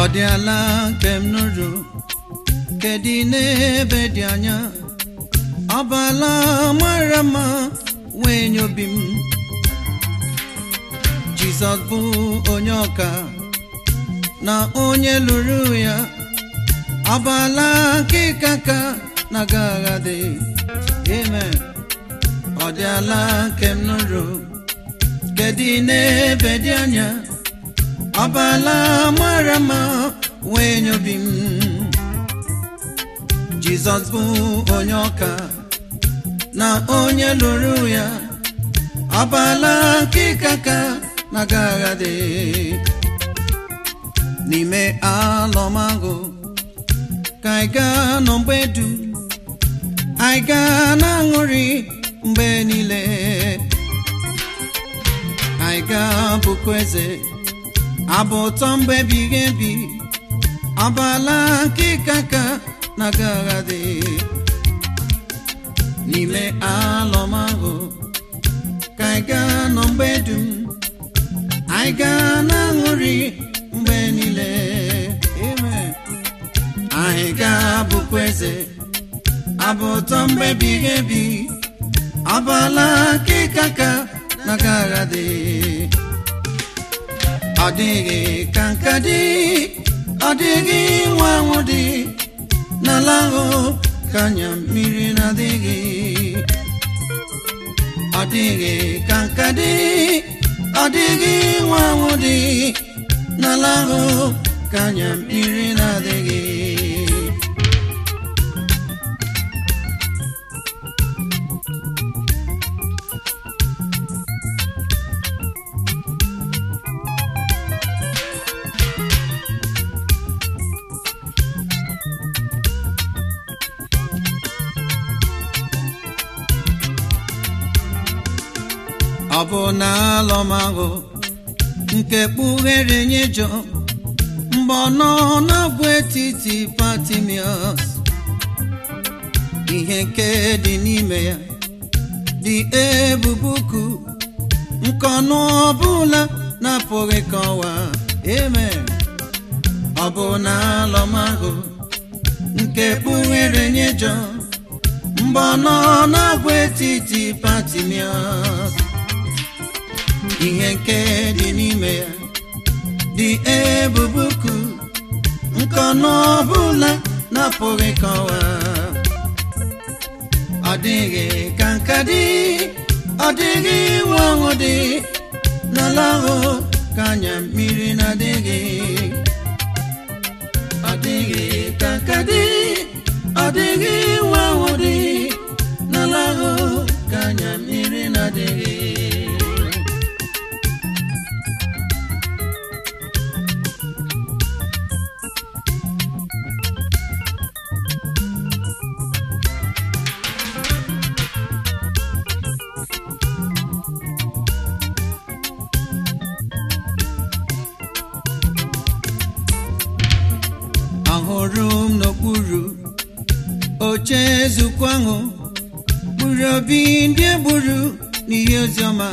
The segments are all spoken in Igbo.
dị ala nke m nụrụ nke dị n'ebe dị anya ọbala mara mma wee nye obi m jizọs bụ onye ọka na onye lụrụ ya ọbala nke kaka na agagha dị amen ọ dị ala nke m nụrụ nke dị n'ebe dị anya ọbala mara mma wee nye obi m jizọs bụ onye ọka na onye lụrụ ya ọbala nke kaka na agagha dị n'ime alọmagụ ka anyị gaa nọ mgbe du anyị gaa na-aṅụrị mgbe niile anyị gaa bụkwa eze abụ ụtọ mgbe ebighị ebi ọbala nke kaka na agagha dị n'ime alọmahụ ka anyị gaa nọ mgbe dum anyị gaa na-aṅụrị mgbe niile amen anyị ga-abụkwa eze abụ ụtọ mgbe ebighị ebi ọbala nke kaka na agagha dị ọ dịghị ka nka dị ọ dịghị nwa anwụ dị n'ala ahụ ka anya mmiri na-adịghị ọ dịghị ka nka dị ọ dịghị nwa anwụ dị n'ala ahụ ka anya mmiri na-adịghị ọ bụ na alọmahụ nke kpughere nye jọ mgbe ọ nọ n'agwa etiti patimios ihe nke dị n'ime ya dị ebubuku nke ọnụ ọbụla na-apụghị kọwa amen ọ bụ na alọmahụ nke kpughere nye jọ mgbe ọ nọ n'agwa etiti patimios ihe nke dị n'ime ya dị ebubuku nke ọnụ ọbụla na-apụghị kọwa ọ dịghị ka nka dị ọ dịghị nwa ọṅụ dị n'ala ahụ ka anya mmiri na-adịghị ọ dịghị ka nka dị ọ dịghị nwa ọṅụ dị n'ala ahụ ka anya mmiri na-adịghị ahụrụ m n'okpuru oche nzukọ ahụ kpụrụ obi ndị egburu n'ihe oziọma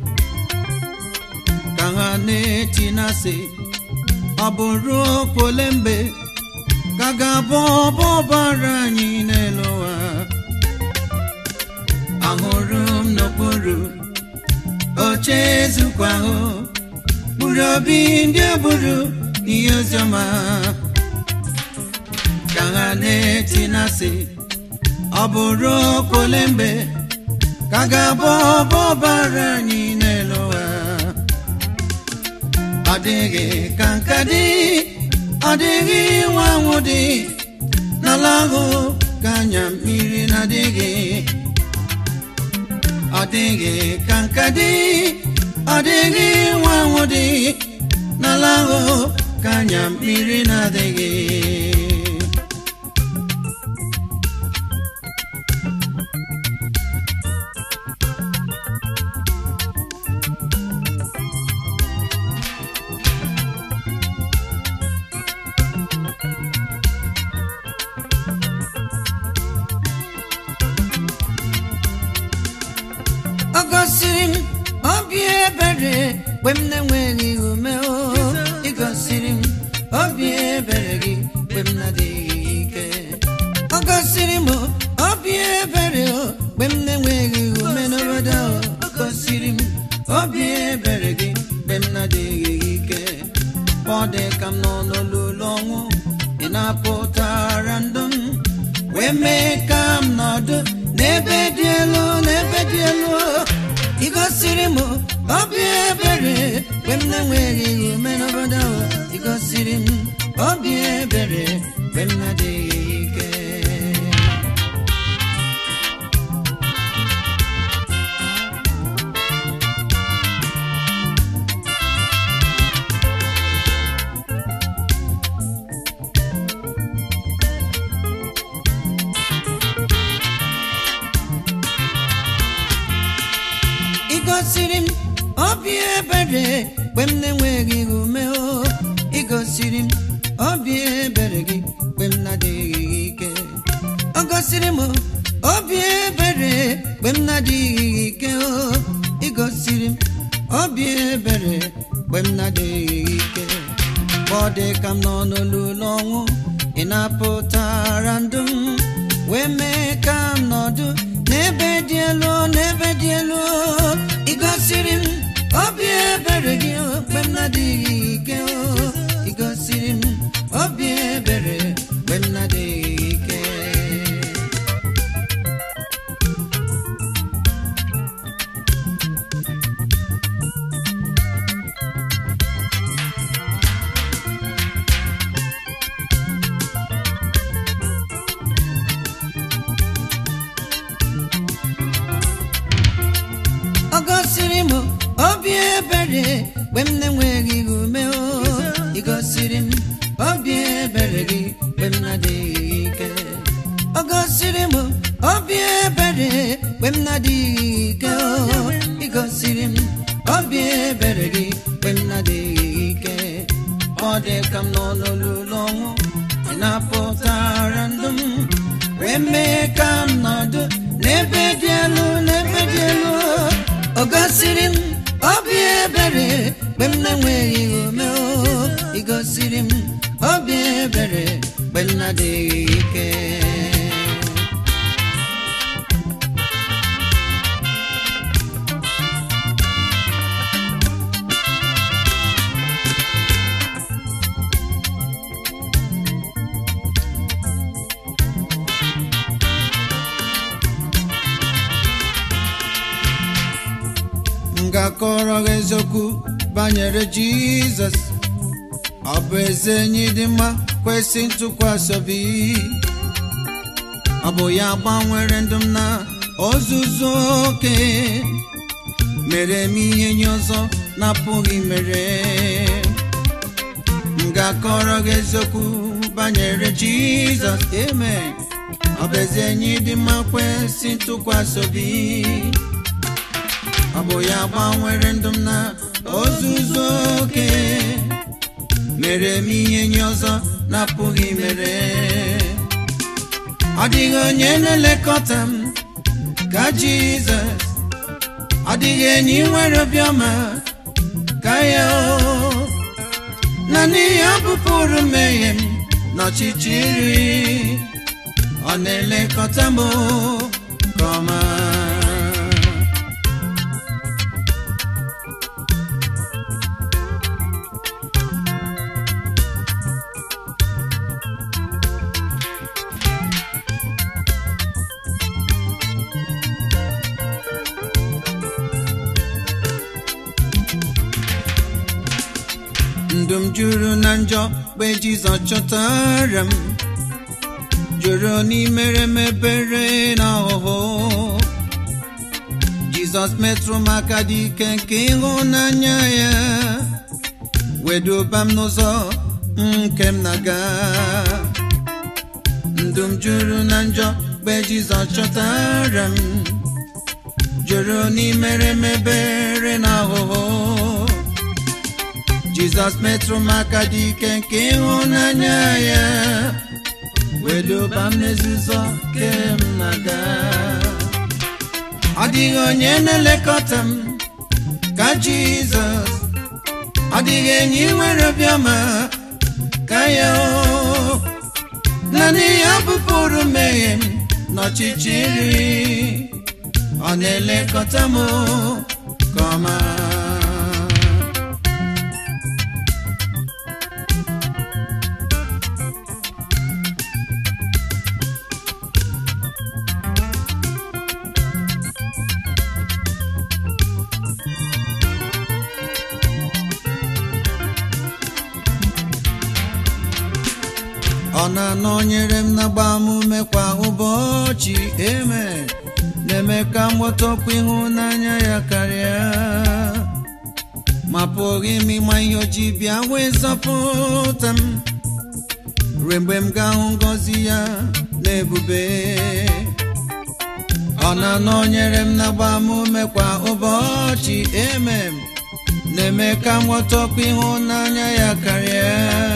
ka ha na-eti na-asị ọ bụ ruo kwole mgbe ka ga-abụ ọbọ ọbara anyị n'elu ụwa ahụrụ m n'okpuru oche nzukọ ahụ kpụrụ obi ndị egburu n'ihe oziọma ka ha na-eti na-asị ọ bụ ruo kwole mgbe ka ga-abụ ọbọ ọbara anyị n'elu ụwa ọ dịghị ka nka dị ọ dịghị nwa anwụ dị n'ala ahụ ka anya mmiri na-adịghị ọ dịghị ka nka dị ọ dịghị nwa anwụ dị n'ala ahụ ka anya mmiri na-adịghị ọ gosiri m obi ebere mgbe m na-enweghị ume o ị gosiri m obi ebere gị mgbe m na-adịghị ike ọ gosiri m obi ebere o mgbe m na-enweghị ume n'obodo o. ọ gosiri m obi ebere gị mgbe m na-adịghị ike ọ dị ka m nọ n'olulu ọnwụ ị na-apụtara ndụ m wee mee ka m nọdụ n'ebe dị elu n'ebe dị elu ị gosiri m obi ebere mgbe m na-enweghị ume n'obodo o. ị gosiri m obi ebere mgbe m na-adịghị ike ị gosiri m obi ebere mgbe m na-enweghị ume o ị gosiri m obi ebere gị mgbe m na-adịghị ike ọ gosiri m obi ebere mgbe m na-adịghị ike o ị gosiri m obi ebere mgbe m na-adịghị ike ọ dị ka m nọ n'olulu ọnwụ ị na-apụtara ndụ m wee mee ka m nọdụ n'ebe dị elu n'ebe dị elu ị gosiri m obi ebere gị o, mgbe m na-adịghị ike o ị gosiri m obi ebere mgbe m na-adịghị ike ọ gosiri m obi ebere mgbe m na-enweghị ume o ị gosiri m obi ebere gị mgbe m na-adịghị ike ọ gosiri m obi ebere mgbe m na-adịghị ike o ị gosiri m obi ebere gị mgbe m na-adịghị ike ọ dị ka m nọ n'olulu ọnwụ ị na-apụtara ndụ m wee mee ka m nọdụ n'ebe dị elu n'ebe dị elu ọ gosiri m obi ebere mgbe m na-enweghị ume o ị gosiri m obi ebere mgbe m na-adịghị ike m ga-akọrọ gị eziokwu banyere jizọs ọ bụ eze enyi dị mma kwesị ntụkwasị obi ọ bụ ya gbanwere ndụ m na ozuzu oke mere m ihe nye ọzọ na-apụghị mere m ga-akọrọ gị eziokwu banyere jizọs amen ọ bụ eze enyi dị mma kwesị ntụkwasị obi ọ bụ ya gbanwere ndụ m na ozuzu oke mere m ihe nye ọzọ na-apụghị mere ọ dịghị onye na-elekọta m ka jizọs ọ dịghị enyi nwere obiọma ka ya o naanị ya bụpụrụ mmehie m n'ọchịchịrị ọ na-elekọta m nke ọma ndụ m juru na njọ mgbe jizọs chọtara m jụrụ n'imere m ebere na ọhụhụ jizọs metụrụ m aka dị ike nke ịhụnanya ya weduba m n'ụzọ nke m na-aga ndụ m juru na njọ mgbe jizọs chọtara m jụrụ n'imere m ebere na ọhụhụ jizọs metụrụ m aka dị ike nke ịhụnanya ya wedoba m n'ezuzo ke m na-aga ọ dịghị onye na-elekọta m ka jizọs ọ dịghị enyi nwere obiọma ka ya o naanị ya bụpụrụ mmehie m n'ọchịchịrị ọ na-elekọta m ka ọma ọ na-anọnyere m na-agba m ume kwa ụbọchị eme na-eme ka m ghọtakwa ịhụnanya ya karịa ma pụghị m ịma ihe o ji bịa wee zọpụta m ruo mgbe m ga-ahụ ngọzi ya na ebube ọ na-anọnyere m na-agba m ume kwa ụbọchị eme na-eme ka m ghọtakwa ịhụnanya ya karịa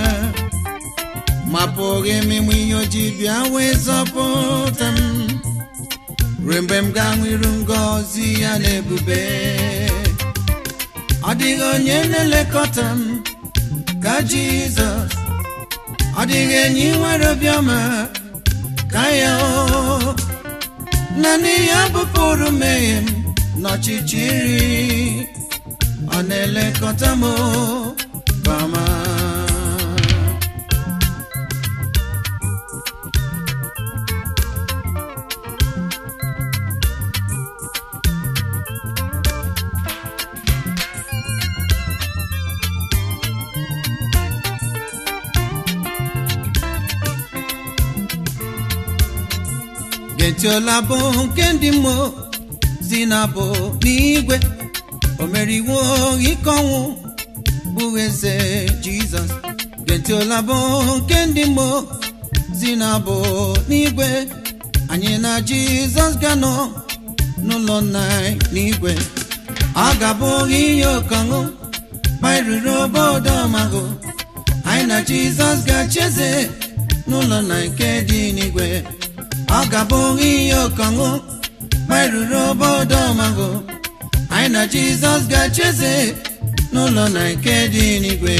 ma pụghị m ịmụ ihe o ji bịa wee zọpụta m ruo mgbe m ga-ahụ iru ngọzi ya na ebube ọ dịghị onye na-elekọta m ka Jizọs ọ dịghị enyi nwere obiọma ka ya o naanị ya bụpụrụ mmehie m n'ọchịchịrị ọ na-elekọta m ka ọma getiola bụ nke ndị mmụọ si na bụ n'igwe o meriwo ike ọnwụ bụ eze jizọs getiola bụ nke ndị mmụọ si na bụ n'igwe anyị na jizọs ga-anọ n'ụlọ nna anyị n'igwe ọ ga-abụ ihe ọkọṅụ ma ruru obodo ọmagụ anyị na jizọs ga-acheze n'ụlọ nna nke dị n'igwe ọ ga-abụ ihe ọkọṅụ ma ruru obodo ọmagụ anyị na jizọs ga-acheze n'ụlọ na nke dị n'igwe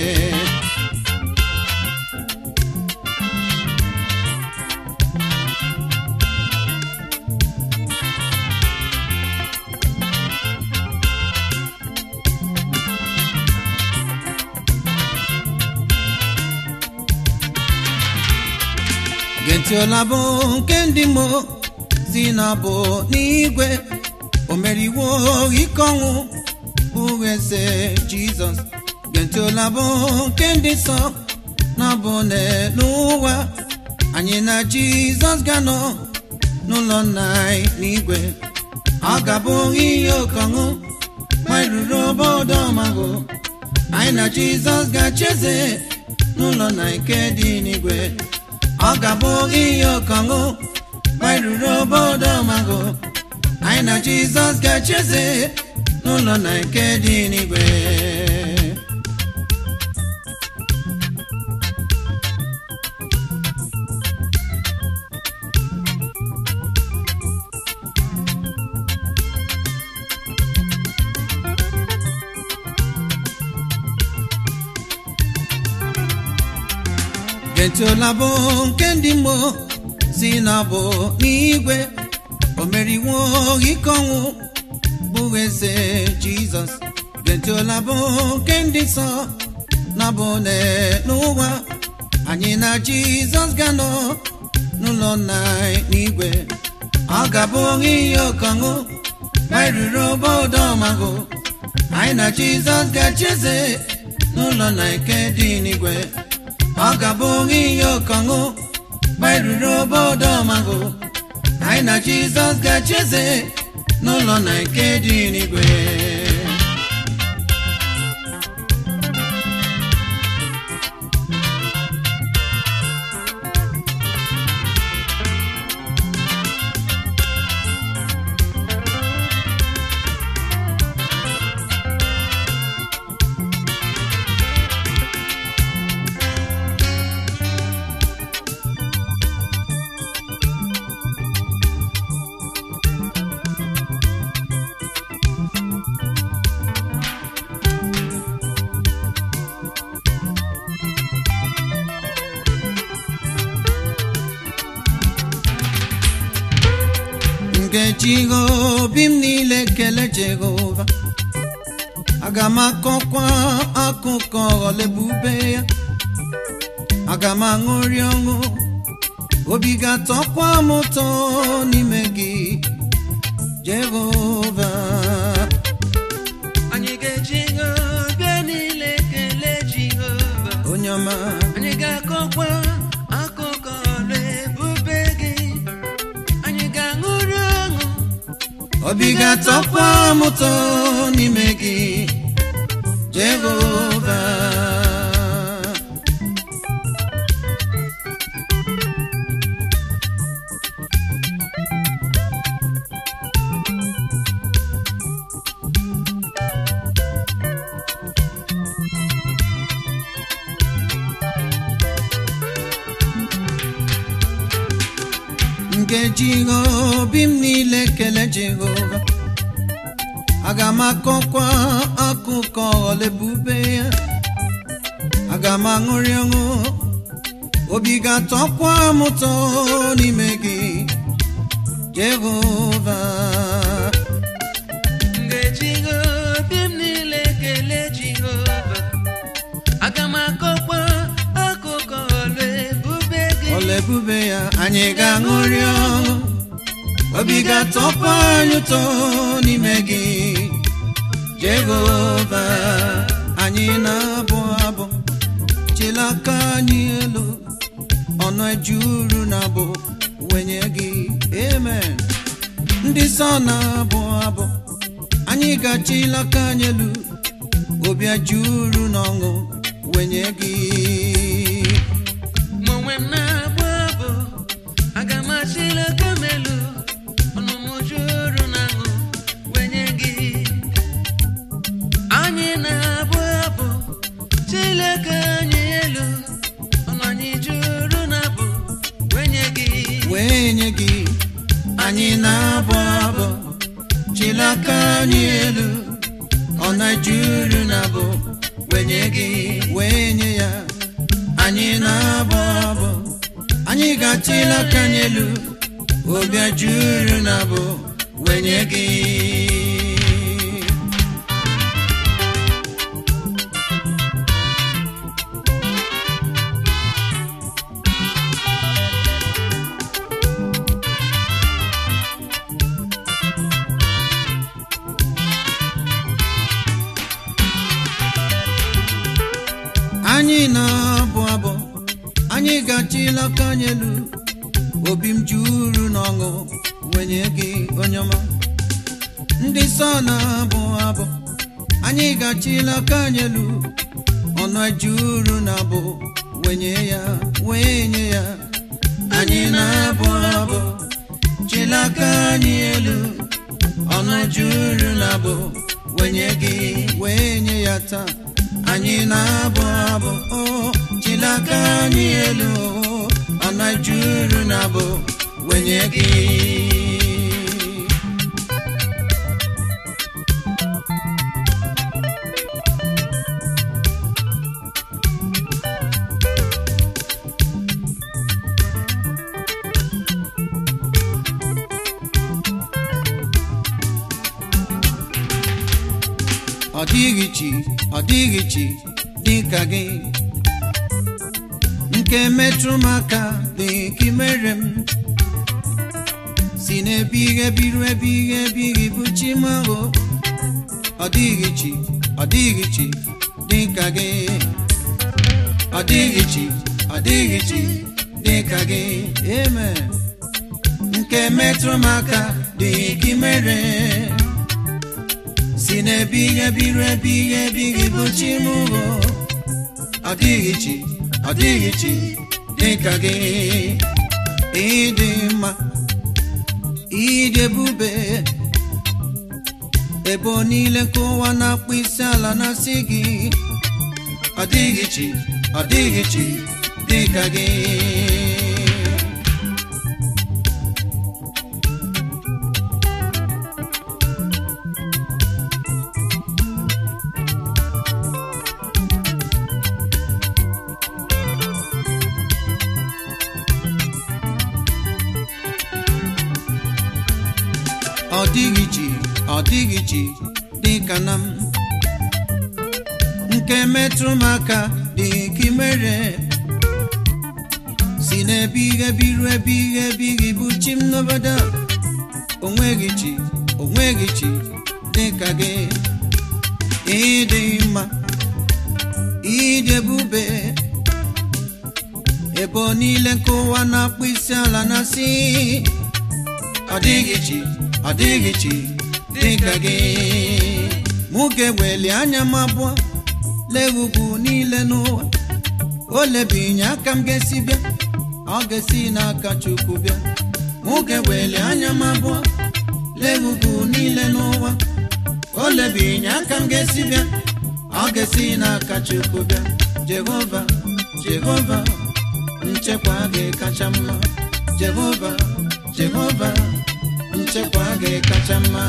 getiola bụ nke ndị mmụọ si na bụ n'igwe o meriwo ike ọnwụ bụ eze jizọs getiola bụ nke ndị nsọ na bụ n'ụwa anyị na jizọs ga-anọ n'ụlọ nna anyị n'igwe ọ ga-abụ ihe ọkọṅụ ma ruru obodo ọmagụ anyị na jizọs ga-acheze n'ụlọ na nke dị n'igwe ọ ga-abụ ihe ọkọṅụ ma ruru obodo ọmagụ anyị na jizọs ga-acheze n'ụlọ na nke dị n'igwe getiola bụ nke ndị mmụọ si na bụ n'igwe o meriwo ike ọnwụ bụ eze jizọs getiola bụ nke ndị nsọ na bụ n'ụwa anyị na jizọs ga-anọ n'ụlọ nna anyị n'igwe ọ ga-abụ ihe ọkọṅụ ma ruru obodo ọmagụ anyị na jizọs ga-acheze n'ụlọ na nke dị n'igwe ọ ga-abụ ihe ọkọṅụ ma ruru obodo ọmagụ anyị na jizọs ga-acheze n'ụlọ na nke dị n'igwe nkeji obi m niile kele jehova aga m akọkwa akụkọ ọlebube ya aga m aṅụrị ọṅụ obi ga-atọkwa m ụtọ n'ime gị jehova anyị ga-eji obi niile kelee jehova onye ọma anyị ga-akọkwa akụkọ ọrụ ebube gị anyị ga-aṅụrị ọṅụ obi ga-atọkwa m ụtọ n'ime gị jehova nkeji obi m niile kele jehova aga m akọkwa akụkọ ọlebube ya aga m aṅụrị ọṅụ obi ga-atọkwa m ụtọ n'ime gị jehova m ga-eji obi m niile kelee jehova aga m akọkwa akụkọ ọrụ ebube gị ọlebube ya anyị ga-aṅụrị ọṅụ obi ga-atọkwa anyị ụtọ n'ime gị jehova anyị na-abụ abụ chilaka anyị elu ọnụ ejuru na abụ wenye gị amen ndị nsọ na-abụ abụ anyị ga-achilaka anyị elu obi ejuru na ọṅụ wenye gị ma onwe m na-abụ abụ aga m achịla aka m elu ọnụ m juru na aṅụ wenye gị anyị na-abụ abụ chileka anyị elu ọnụ anyị juru na abụ wenye gị wee nye gị anyị na-abụ abụ chilaka anyị elu ọ na-ejuru na abụ wee nye gị wee nye ya anyị na-abụ abụ anyị ga-achilaka anyị elu obi juru na abụ wee nye gị anyị na-abụ abụ anyị ga-achilaka anyị elu obi m juru n'ọṅụ wenye gị onye ọma ndị nsọ na-abụ abụ anyị ga-achilaka anyị elu ọnụ juru na abụ wenye ya wenye ya anyị na-abụ abụ chilaka anyị elu ọnụ juru na abụ wenye gị wenye ya taa anyị na-abụ abụ o chilaka anyị elu o ọnụ juru na abụ wenye gị ọ dịghị chi ọ dịghị chi dị ka gị nke metụrụ m aka dị ka imere m si n'ebighị ebiru ebighị ebighị bụ chi m ahụ ọ dịghị chi ọ dịghị chi dị ka gị ọ dịghị chi ọ dịghị chi dị ka gị amen nke metụrụ m aka dị ka imere si n'ebighị ebiru ebighị ebighị bụ chi m hụ ọ dịghị chi ọ dịghị chi dị ka gị ịdị mma ịdị ebube ebe niile ka ụwa na-akpụ isi ala na-asị gị ọ dịghị chi ọ dịghị chi dị ka gị ọ dịghị chi ọ dịghị chi dị ka na m nke metụrụ m aka dị ka imere si n'ebighị ebi ruo ebighị ebighị bụ chi m n'obodo a. onweghị chi onweghị chi dị ka gị ịdị mma ịdị ebube ebe niile nke ụwa na-akpụ isi ala na si ọ dịghị chi ọ dịghị chi dị ka gị mụ ga-eweli anya m abụọ lee ugwu niile n'ụwa o lebinye aka m ga-esi bịa ọ ga-esi n'aka chukwu bịa mụ ga-eweli anya m abụọ lee ugwu niile n'ụwa o lebinye aka m ga-esi bịa ọ ga-esi n'aka chukwu bịa jehova jehova nchekwa gị kacha mma jehova jehova nchekwa gị kacha mma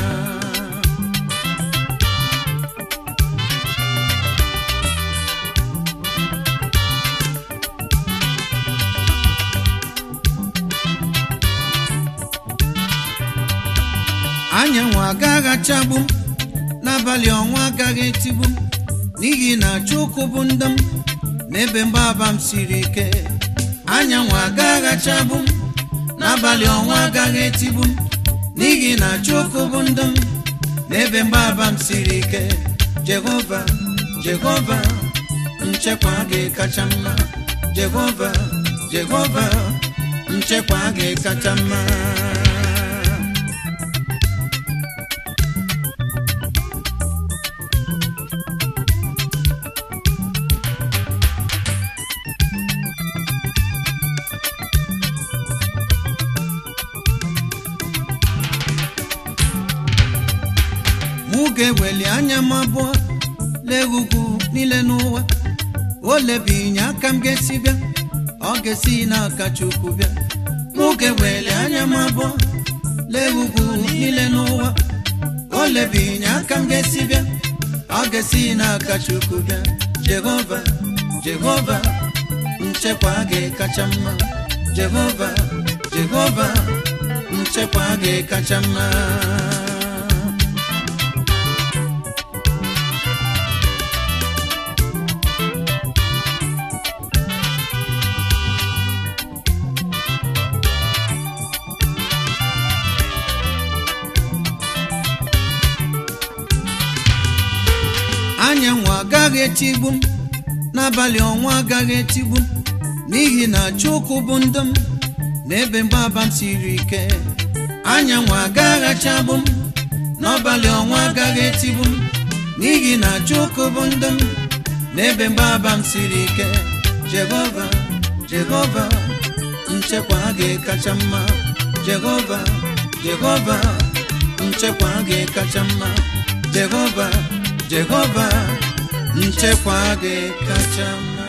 anyanwụ agaghị achagbu m n'abalị ọnwa agaghị etigbu m n'ihi na chukwu bụ ndụ m n'ebe mgbaba m siri ike anyanwụ agaghị achagbu m n'abalị ọnwa agaghị etigbu m n'ihi na chukwu bụ ndụ m n'ebe mgbaba m siri ike jehova jehova nchekwa gị kacha mma jehova jehova nchekwa gị kacha mma mụ ga-eweli anya m abụọ lee ugwu niile n'ụwa o lebinye aka m ga-esi bịa ọ ga-esi n'aka chukwu bịa mụ ga-eweli anya m abụọ lee ugwu niile n'ụwa o lebinye aka m ga-esi bịa ọ ga-esi n'aka chukwu bịa jehova jehova nchekwa gị kacha mma jehova jehova nchekwa gị kacha mma anyanwụ agaghị etigbu m n'abalị ọnwa agaghị etigbu m n'ihi na chukwu bụ ndụ m n'ebe mgbaba m siri ike anyanwụ agaghị achagbu m n'abalị ọnwa agaghị etigbu m n'ihi na chukwu bụ ndụ m n'ebe mgbaba m siri ike jehova jehova nchekwa gị kacha mma jehova jehova nchekwa gị kacha mma jehova jehova nchekwa gị kacha mma